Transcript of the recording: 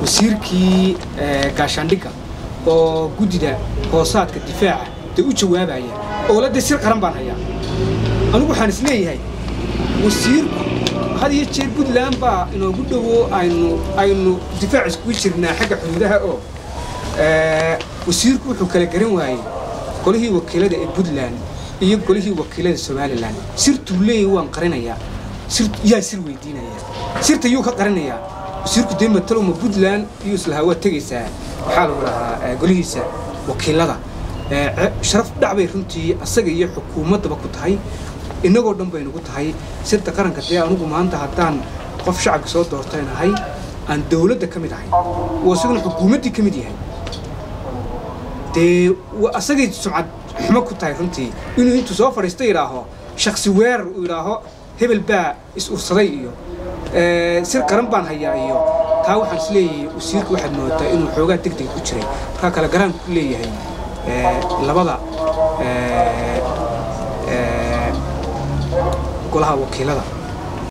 wasiirkii gaashaandhigga oo guddida hoosaadka difaaca dee u jawaabaya oo la dee sir qaran baan hayaa anigu waxaan is leeyahay wasiirku had iyo jeer puntland baa inoogu dhowo aynu aynu difaac iskugu jirnaa xagga xuduudaha oo wasiirku wuxuu kala garan waayey golihii wakiilada ee puntland iyo golihii wakiilada somalilan sirtuu leeyahy waan qarinayaa sir yaa sir weydiinaya sirta yuu ka qarinayaa wasiirku dee matalowma puntland iyuu islahaa waa tegaysaa waxaa lagu dhahaa golihiisa wakiilada sharaf dhacbay runtii asaga iyo xukuumaddaba ku tahay innagoo dhan bay nagu tahay sirta qaranka dee anugu maanta haddaan qof shacabka soo doortaynahay aan dawladda ka mid ahay oo isaguna xukuumaddii ka mid yahay dee asagay sumcad xumo ku tahay runtii inuu intuu soo fadhiista yidhaaho shaksi weerar uu yidhaaho hebel baa is ursaday iyo sir qaran baan hayaa iyo taa waxaan is leeyahay wasiirka waxaad moodaa inuu xoogaa deg deg ku jiray markaa kale garaan ku leeyahay labada golaha wakiilada